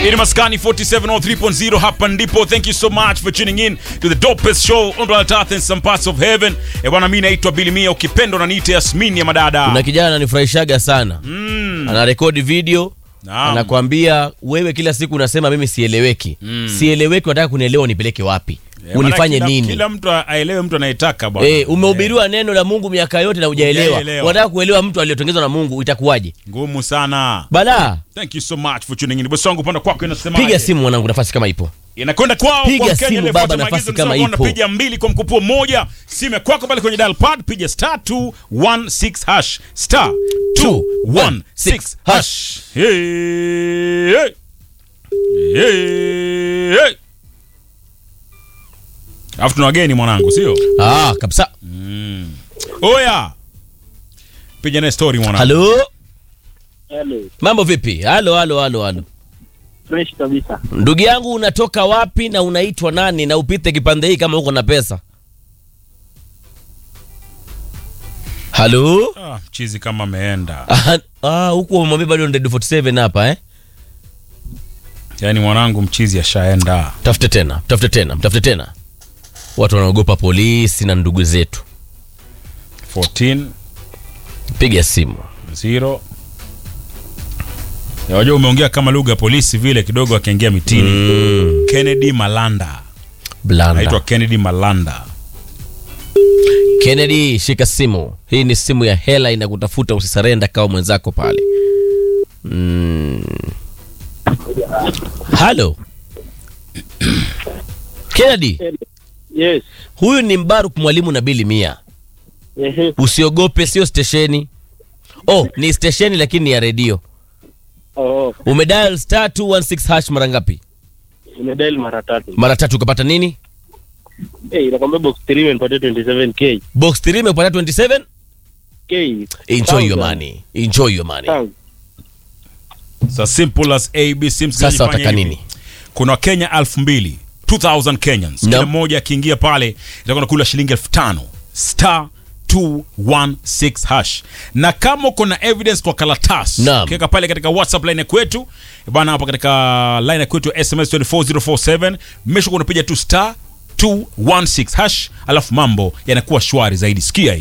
Ini Maskani 4703.0 hapa ndipo. Thank you so much for tuning in to the dopest show on planet Earth and some parts of heaven. Eh, bwana mimi naitwa Billy Mia ukipenda unaniita Yasmini ya madada. Kuna kijana ananifurahishaga sana Mm. anarekodi video Naam. anakwambia wewe kila siku unasema mimi sieleweki sieleweki unataka kunielewa unipeleke wapi Eh, unifanye maana kila, nini Kila mtu aelewe mtu anayetaka bwana. Eh, umehubiriwa neno la Mungu miaka yote na hujaelewa. Hujaelewa. Unataka kuelewa mtu aliyotengezwa na Mungu itakuwaje? Ngumu sana. Bala, Thank you so much for tuning in. Bosi wangu upande kwako inasema piga simu mwanangu, nafasi kama ipo. inakwenda kwao Piga kwa simu Mkenya ile baba, fuata nafasi maagizo kama nisema ipo. Unapiga mbili kwa mkupuo moja. Simu ya kwako pale kwenye dial pad piga star 216 hash star 216 hash. Hey, hey. Hey, hey. Alafu tuna wageni mwanangu, sio? Ah, kabisa. Oya. Piga na story mwanangu. Halo, Hello. mambo vipi? Halo, halo, halo, halo. Fresh kabisa. Ndugu yangu, unatoka wapi na unaitwa nani na upite kipande hii kama uko na pesa? Halo? Ah, mchizi kama ameenda. Ah, ah, huku umwambia bado ndio 47 hapa eh? Yaani mwanangu mchizi ashaenda. Tafute tena, tafute tena, tafute tena. Watu wanaogopa polisi na ndugu zetu. 14 Piga simu. 0 Ya, Wajua umeongea kama lugha ya polisi vile kidogo akaingia mitini. Mm, Kennedy Malanda. blanda. Anaitwa Kennedy Malanda. Kennedy, shika simu. Hii ni simu ya hela inakutafuta, usisarenda kama mwenzako pale. Mm. Halo. Kennedy, Yes. huyu ni Mbaruk mwalimu na Bili Mia. Ehe. Usiogope, sio stesheni. Oh, ni stesheni lakini ni ya redio. Oh, Umedial star 216 hash mara ngapi? nimedial mara tatu. Mara tatu ukapata nini? Eh, inakwambia box 3 imenipatia 27k. Box 3 imepata 27? K. Enjoy your Thousand. money. Enjoy your money. Thousand. So simple as ABC. Sasa Msikilizaji, wataka fanya hivi. nini? Kuna Wakenya elfu mbili 2000 Kenyans. No. Kila mmoja akiingia pale itakuwa nakula shilingi elfu tano star 216 hash. Na kama uko na evidence kwa karatasi Naam. ukiweka pale katika WhatsApp line ya kwetu bwana, hapa katika line ya kwetu ya SMS 24047 mesha unapiga tu star 216 hash, alafu mambo yanakuwa shwari zaidi. Sikia hii.